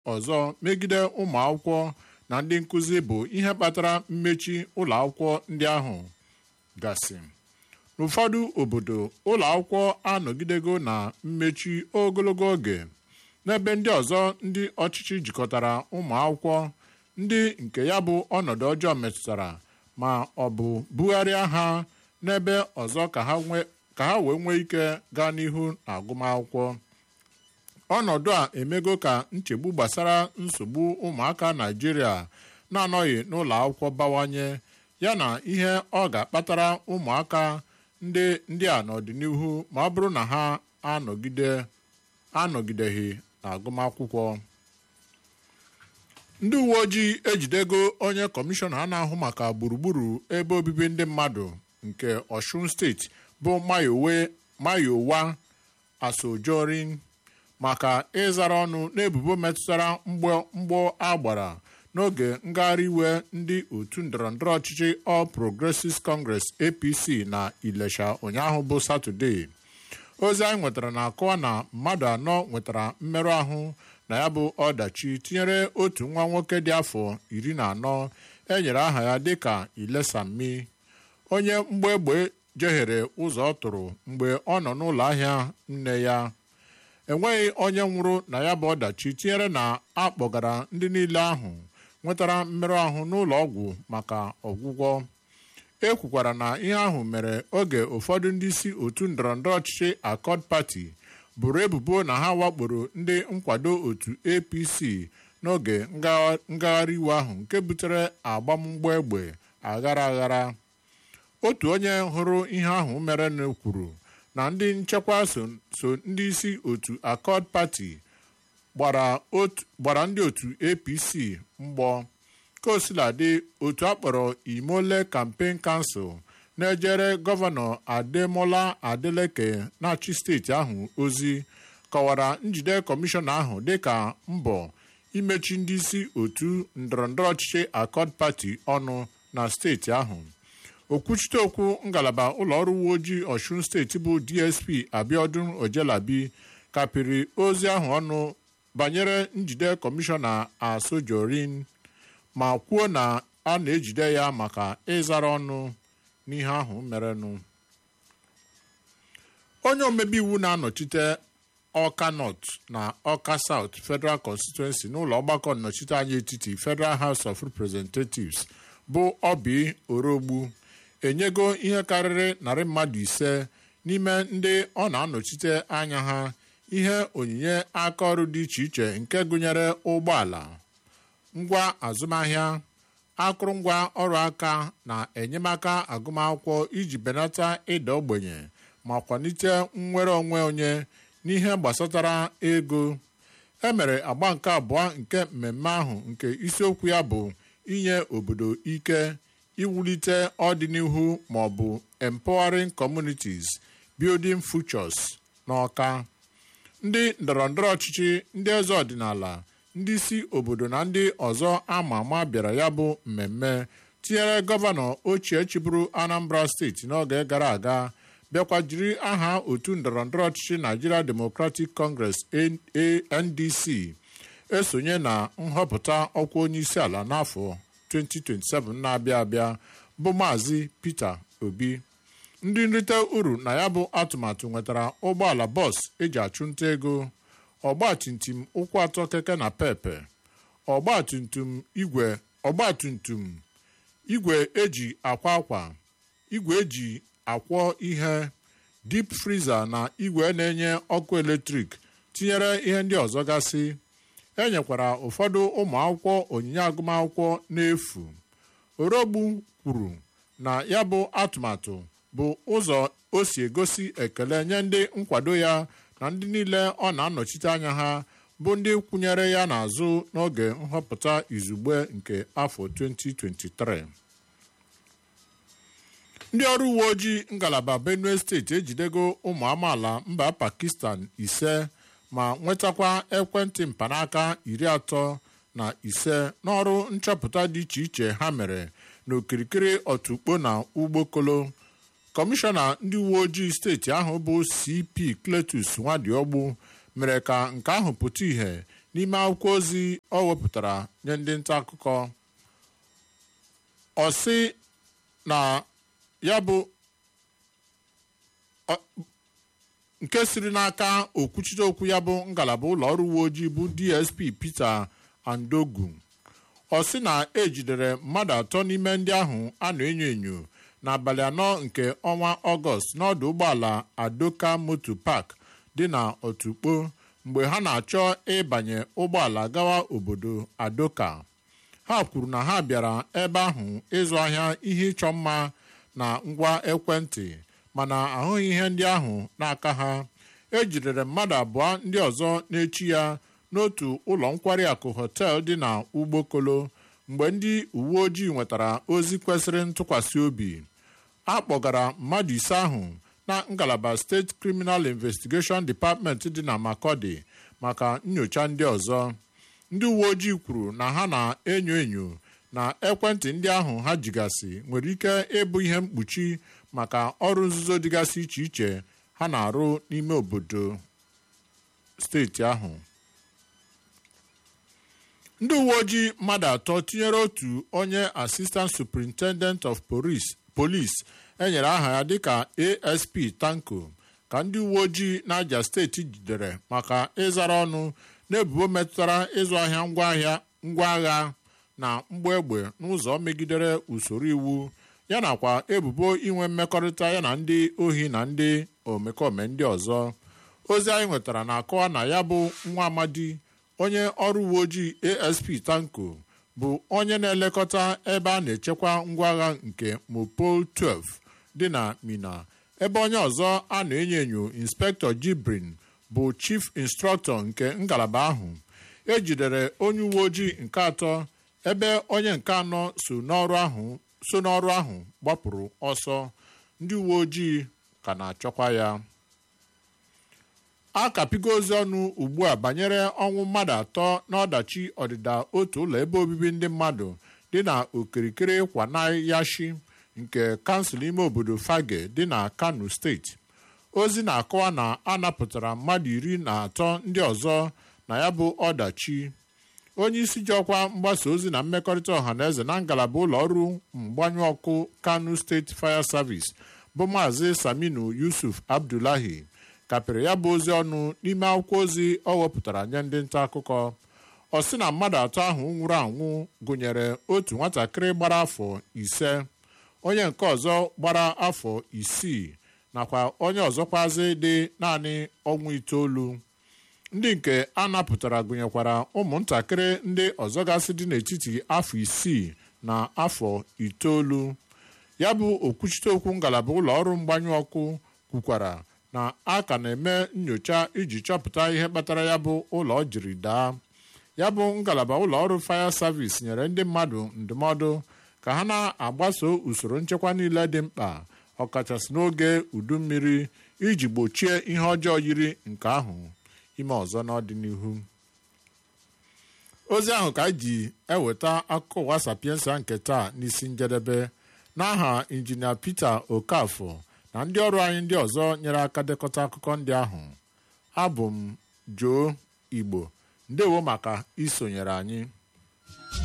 ọzọ megide ụmụ akwụkwọ na ndị nkụzi bụ ihe kpatara mmechi ụlọ akwụkwọ ndị ahụ gasị n'ụfọdụ obodo ụlọ akwụkwọ anọgidego na mmechi ogologo oge n'ebe ndị ọzọ ndị ọchịchị jikọtara ụmụ akwụkwọ ndị nke ya bụ ọnọdụ ọjọọ metụtara ma ọ bụ bugharịa ha n'ebe ọzọ ka ha wee nwee ike gaa n'ihu na agụmakwụkwọ ọnọdụ a emego ka nchegbu gbasara nsogbu ụmụaka Naịjirịa na-anọghị n'ụlọ akwụkwọ bawanye yana ihe ọ ga-akpatara ụmụaka ndị ndị a n'ọdịnihu ma ọ bụrụ na ha anọgide anọgideghị n'agụmakwụkwọ ndị uwe ojii ejidego onye kọmishọna a na-ahụ maka gburugburu ebe obibi ndị mmadụ nke Ọshun steeti bụ Mayowa Asojorin maka ịzara ọnụ n'ebubo metụtara mgbọ agbara n'oge ngagharị iwe ndị otu ndọrọndọrọ ọchịchị All Progressives Congress APC na Ilesha ụnyaahụ bụ Satọde ozi anyị nwetara na-akọwa na mmadụ anọ nwetara mmerụ ahụ na ya bụ ọdachi tinyere otu nwa nwoke dị afọ iri na anọ enyere aha ya dịka Ilesami onye mgbe egbe jehere ụzọ ọ tụrụ mgbe ọ nọ n'ụlọ ahịa nne ya enweghị onye nwụrụ na ya bụ ọdachi tinyere na a kpọgara ndị niile ahụ nwetara mmerụ ahụ n'ụlọ ọgwụ maka ọgwụgwọ e kwukwara na ihe ahụ mere oge ụfọdụ ndị isi otu ndọrọndọrọ ọchịchị Accord Party buru ebubo na ha wakporo ndị nkwado otu APC n'oge ngagharị iwe ahụ nke butere agbamgbọ egbe aghara aghara otu onye hụrụ ihe ahụ mere kwuru na ndị nchekwa so ndị isi otu Accord Party gbara ndị otu APC mgbọ kosiladị otu akpọrọ Imole Campaign Council na-ejere gọvanọ Ademola Adeleke na-achị steeti ahụ ozi kọwara njide kọmishọna ahụ dịka mbọ imechi ndị isi otu ndọrọndọrọ ọchịchị Accord Party ọnụ na steeti ahụ okwuchite okwu ngalaba ụlọọrụ uwe ojii Ọshun steeti bụ DSP Abiodun Ojelabi kapịrị ozi ahụ ọnụ banyere njide kọmishọna Asojorin ma kwuo na a na-ejide ya maka ịzara ọnụ n'ihe ahụ merenụ onye omebe iwu na-anọchite Ọka North na Ọka South Federal Constituency n'ụlọ ọgbakọ nnọchiteanya etiti Federal House of Representatives bụ Obi Orogbu enyego ihe karịrị narị mmadụ ise n'ime ndị ọ na-anọchite anya ha ihe onyinye aka ọrụ dị iche iche nke gụnyere ụgbọala ngwa azụmahịa akụrụngwa ọrụ aka na enyemaka agụmakwụkwọ iji benata ịda ogbenye ma kwalite nnwere onwe onye n'ihe gbasatara ego emere agba nke abụọ nke mmemme ahụ nke isiokwu ya bụ inye obodo ike iwulite ọdịnihu ma ọ bụ empowering communities building futures n'Ọka ndị ndọrọndọrọ ọchịchị ndị eze ọdịnala ndị isi obodo na ndị ọzọ ama ama bịara ya bụ mmemme tinyere gọvanọ ochie chịbụrụ Anambra steeti n'oge gara aga bịakwa jiri aha otu ndọrọndọrọ ọchịchị Nigeria Democratic Congress NDC esonye na nhọpụta ọkwa onye isi ala n'afọ 2027 na-abịa abịa bụ Maazị Peter Obi ndị nrite uru na ya bụ atụmatụ nwetara ụgbọala bọs eji achụnta ego ọgbatumtum ụkwụ atọ keke na pepe ọgbatumtum igwe ọgbatumtum igwe eji akwa akwa igwe eji akwọ ihe dip friza na igwe na-enye ọkụ eletrik tinyere ihe ndị ọzọ gasị e nyekwara ụfọdụ ụmụ akwụkwọ onyinye agụmakwụkwọ n'efu orogbu kwuru na ya bụ atụmatụ bụ ụzọ o si egosi ekele nye ndị nkwado ya na ndị niile ọ na-anọchite anya ha bụ ndị kwụnyere ya n'azụ n'oge nhọpụta izugbe nke afọ 2023 ndị ọrụ uwe ojii ngalaba benue steeti ejidego ụmụ amaala mba pakistan ise ma nwetakwa ekwentị mkpanaka iri atọ na ise n'ọrụ nchọpụta dị iche iche ha mere n'okirikiri otukpo na ugbokolo kọmishọna ndị uwe ojii steeti ahụ bụ cp cletus nwadiogbu mere ka nke ahụ pụta ìhè n'ime akwụkwọ ozi ọ wepụtara nye ndị nta akụkọ ọ sị na ya bụ nke siri n'aka okwuchite okwu ya bụ ngalaba ụlọ ọrụ uwe ojii bụ dsp peter andogu ọ sị na ejidere mmadụ atọ n'ime ndị ahụ a na-enyo enyo n'abalị anọ nke ọnwa ọgọst n'ọdụ ụgbọala adoka moto park dị na otukpo mgbe ha na-achọ ịbanye ụgbọala gawa obodo adoka ha kwuru na ha bịara ebe ahụ ịzụ ahịa ihe ịchọ mma na ngwa ekwentị mana ahụghị ihe ndị ahụ n'aka ha ejidere mmadụ abụọ ndị ọzọ n'echi ya n'otu ụlọ nkwari akụ họtel dị na ugbokolo mgbe ndị uwe ojii nwetara ozi kwesịrị ntụkwasị obi a kpọgara mmadụ ise ahụ na ngalaba steeti criminal investigation department dị na makodi maka nyocha ndị ọzọ ndị uwe ojii kwuru na ha na-enyo enyo na ekwentị ndị ahụ ha jigasị nwere ike ịbụ ihe mkpuchi maka ọrụ nzuzo dịgasị iche iche ha na-arụ n'ime obodo steeti ahụ ndị uwe ojii mmadụ atọ tinyere otu onye asistant superintendent of police enyere aha ya dịka asp tanko ka ndị uwe ojii n'aja steeti jidere maka ịzara ọnụ n'ebubo metụtara ịzụ ahịa ngwaahịa ngwa agha na mgba egbe n'ụzọ megidere usoro iwu ya nakwa ebubo inwe mmekọrịta ya na ndị ohi na ndị omekome ndị ọzọ ozi anyị nwetara na-akọwa na ya bụ nwa amadi onye ọrụ uwe ojii asp tanko bụ onye na-elekọta ebe a na-echekwa ngwa agha nke mopol 12 dị na mina ebe onye ọzọ a na-enyo enyo inspektọ jibrin bụ chief instrọktọ nke ngalaba ahụ ejidere onye uwe ojii nke atọ ebe onye nke anọ so n'ọrụ ahụ so n'ọrụ ahụ gbapụrụ ọsọ ndị uwe ojii ka na-achọkwa ya a kapigo ozi ọnụ ugbu a banyere ọnwụ mmadụ atọ n'ọdachi ọdịda otu ụlọ ebe obibi ndị mmadụ dị na okirikiri kwanayashi nke kansụl ime obodo fage dị na kano steeti ozi na-akọwa na a napụtara mmadụ iri na atọ ndị ọzọ na ya bụ ọdachi onye isi ji ọkwa mgbasa ozi na mmekọrịta ọha na eze na ngalaba ụlọ ọrụ mgbanyụ ọkụ kano steeti fire service bụ maazị saminu yusuf abdullahi kapịrị ya bụ ozi ọnụ n'ime akwụkwọ ozi ọ wepụtara nye ndị nta akụkọ ọ sị na mmadụ atọ ahụ nwụrụ anwụ gụnyere otu nwatakịrị gbara afọ ise onye nke ọzọ gbara afọ isii nakwa onye ọzọkwazi dị naanị ọnwa itoolu ndị nke a napụtara gụnyekwara ụmụntakịrị ndị ọzọgasị dị n'etiti afọ isii na afọ itoolu ya bụ okwuchite okwu ngalaba ụlọ ọrụ mgbanyụ ọkụ kwukwara na a ka na-eme nyocha iji chọpụta ihe kpatara ya bụ ụlọ jiri daa ya bụ ngalaba ụlọ ọrụ fire service nyere ndị mmadụ ndụmọdụ ka ha na-agbaso usoro nchekwa niile dị mkpa ọkachasị n'oge udu mmiri iji gbochie ihe ọjọọ yiri nke ahụ ime ọzọ n'ọdịnihu ozi ahụ ka anyị ji eweta akụkọ ụwa sapiensa nke taa n'isi njedebe n'aha injinia Peter Okafọ na ndị ọrụ anyị ndị ọzọ nyere aka dekọta akụkọ ndị ahụ abụ m Joe Igbo ndewo maka isonyere anyị